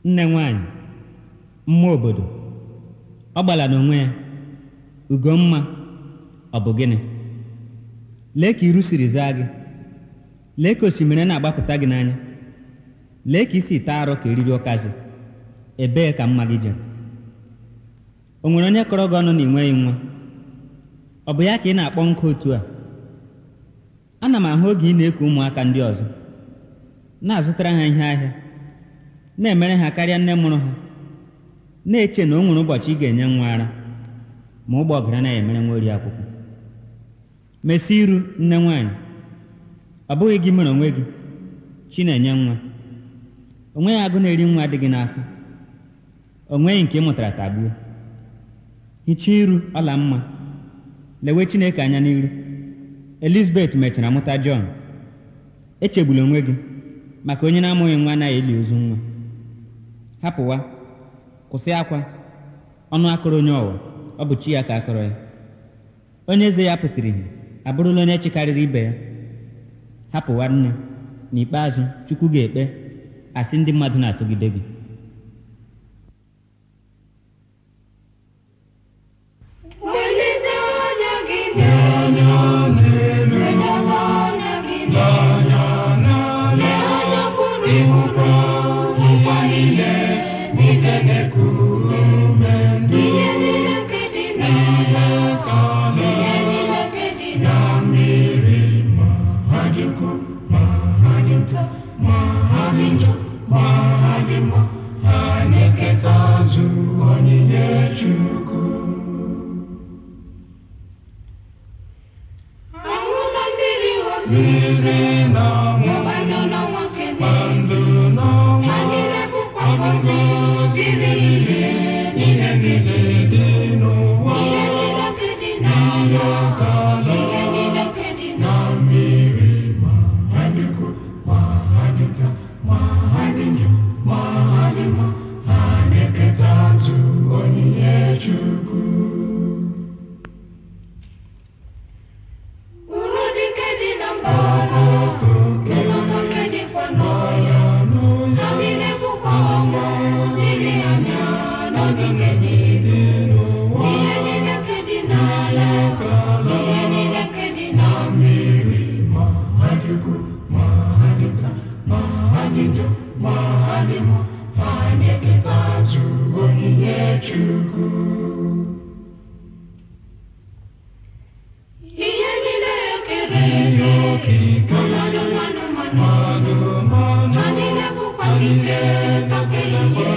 nne nwanyị mmụọ obodo ọ gbala n'onwe ya ugomma ọ bụ gịnị lee ka iru siri zaa gị lee ka osimiri na-agbapụta gị n'anya lee ka isi taa arụ ka eriri ụkazị ebee ka mma gị jere o nwere onye kọrọ gị ọnụ na ị nweghị nwa ọ bụ ya ka ị na-akpọ nkụ otu a ana m ahụ oge ị na-eku ụmụaka ndị ọzọ na-azụtara ha ihe ahịa na-emere ha karịa nne mụrụ ha na-eche na o nwere ụbọchị ị ga-enye nwa ara ma ụgbọ ọgara anaghị emere nwa ori akwụkwọ mesie iru nne nwaanyị ọ bụghị gị mere onwe gị chi na-enye nwa o nweghị agụ na-eri nwa dị gị n'afọ o nweghị nke ị mụtara tagbuo hichaa iru ọla mma lewe chineke anya n'iru elizabeth mechara mụta jọn echegbula onwe gị maka onye na-amụghị nwa anaghị eli ozu nwa hapụwa kwụsị akwa ọnụ akọrọ onye ọwa ọ bụ chi ya ka akọrọ ya onye eze ya pụtara ihe abụrụla onye chikarịrị ibe ya hapụwa nne n'ikpeazụ chukwu ga-ekpe asị ndị mmadụ na-atụgide gị Welite anya gị n'anya n'elu, welite anya gị n'anya n'ala, lee anya pụrụ ịhụkwa ụwa niile, niile na-eku ume, ihe niile nke dị n'ala ka ala, ihe niile nke dị na mmiri, ma ha dị ukwu, ma ha dị nta, ma ha dị njọ, ma ha dị mma, ha na-eketa azụ onyinye Chukwu. Ahụla mmiri ozuzo na mmanụ na nwoke na-ndụ n'ọnwa ha niile bụkwa ngọzi dịrị ihe niile niile dị n'ụwa ihe niile nke dị n'ala ka ala ihe niile nke dị na mmiri ma ha dị ukwu ma ha dị nta ma ha dị njọ ma ha dị mma ha na-eketa azụ onyinye Chukwu Uru dike dị na mgbọrọgwụ, ụlọ nke dịkwa n'ọya, ha niile bụkwa ọnwa dịrị anya n'ogige niile. Ihe niile nke dị n'ala, ihe niile nke dị na mmiri, ma ha dị ukwu, ma ha dị nta, ma ha dị njọ, ma ha dị mma, ha na-eketa azụ onyinye Chukwu. Ihe niile ekere eke, mmadụ mmadụ mmadụ, ha niile bụkwa ike nke eluigwe.